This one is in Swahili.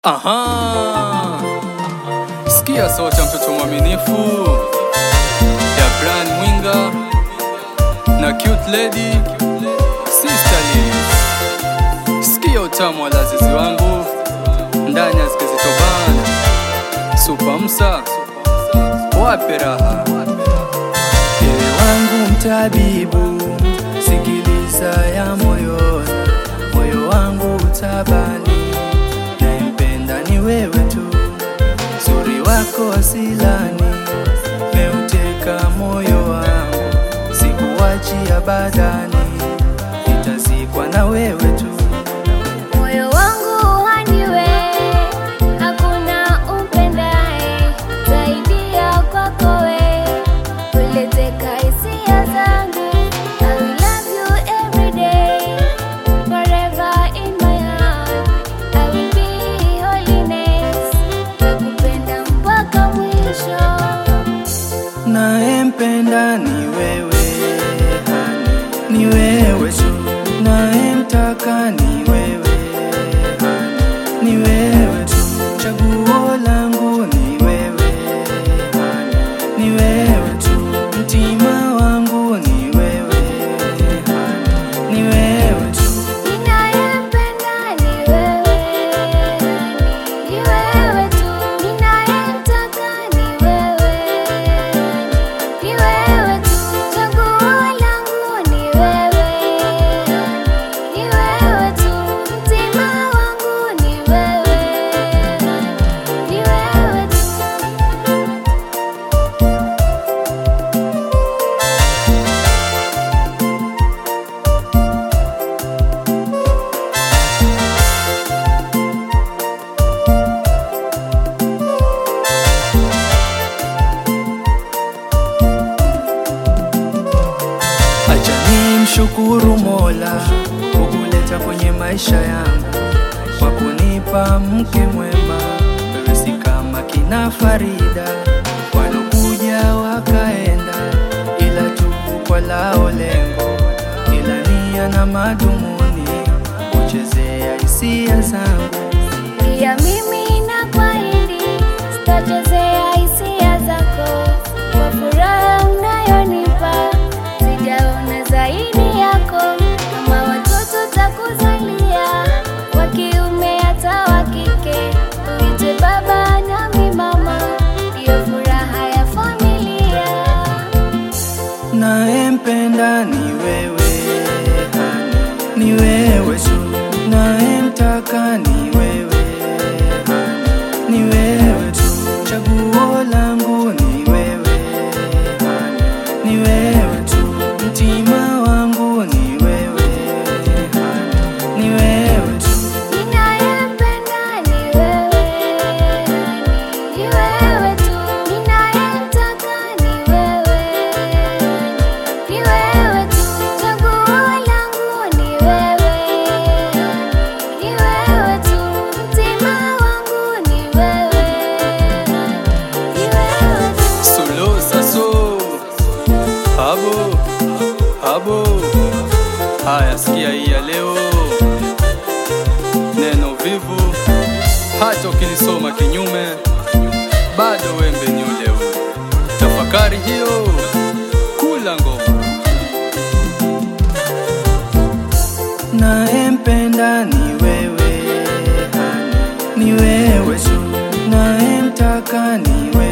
Aha, sikia sauti ya mtoto mwaminifu ya Brian Mwinga na cute lady Sister Liz. Sikia utamu wa lazizi wangu ndani ya zikizitobana Super Msa wape raha Ewe wangu mtabibu, sikiliza ya moyoni, moyo wangu utabani, naempenda ni wewe tu, uzuri wako asilani, meuteka moyo wangu, sikuwachi abadani, nitazikwa na wewe tu. Moyo wangu haniwe, hakuna umpendaye zaidi ya kwako we. Uleteka hisia zangu, I will love you every day, forever in my heart. I will be holiness, nakupenda mpaka mwisho. Naempenda ni wewe hani, ni wewe tu. Naemtaka ni wewe hani, ni wewe tu. Chaguo langu ni wewe hani, ni wewe tu. Mtima wangu ni wewe hani, ni wewe tu. Ninayempenda ni wewe, ni wewe tu. Ninayemtaka ni wewe, ni wewe tu. Chaguo langu ni wewe, ni wewe tu. Mtima wangu ni wewe, ni wewe tu. Acha nimshukuru Mola kukuleta kwenye maisha yangu, kwa kunipa mke mwema. Wewe si kama kina Farida walokuja wakaenda, ila tu kwa lao lengo, ila nia na madhumuni kuchezea hisia zangu. Pia mimi nakuahidi sitachezea hisia zako, kwa furaha unayonipa sijaona zaidi yako. Kama watoto takuzalia, wa kiume hata wa kike, uite baba nami mama, ndiyo furaha ya familia. Naempenda ni wewe hani, ni wewe tu. Naemtaka ni wewe hani, ni wewe tu. Chaguo langu ni wewe hani, ni wewe tu. Mtima wangu ni wewe hani, ni wewe tu. Ninayempenda ni wewe, ni wewe tu. Ninayemtaka ni wewe, ni wewe tu. Chaguo langu ni wewe, ni wewe tu. Mtima wangu ni wewe, ni wewe tu. Solo saso habo habo. Haya, sikia hii ya leo, neno vivu, hata ukilisoma kinyume, bado wembe ni ule ule. Tafakari hiyo, kula ngoma. Naempenda ni wewe hani, ni wewe tu. Naemtaka ni wewe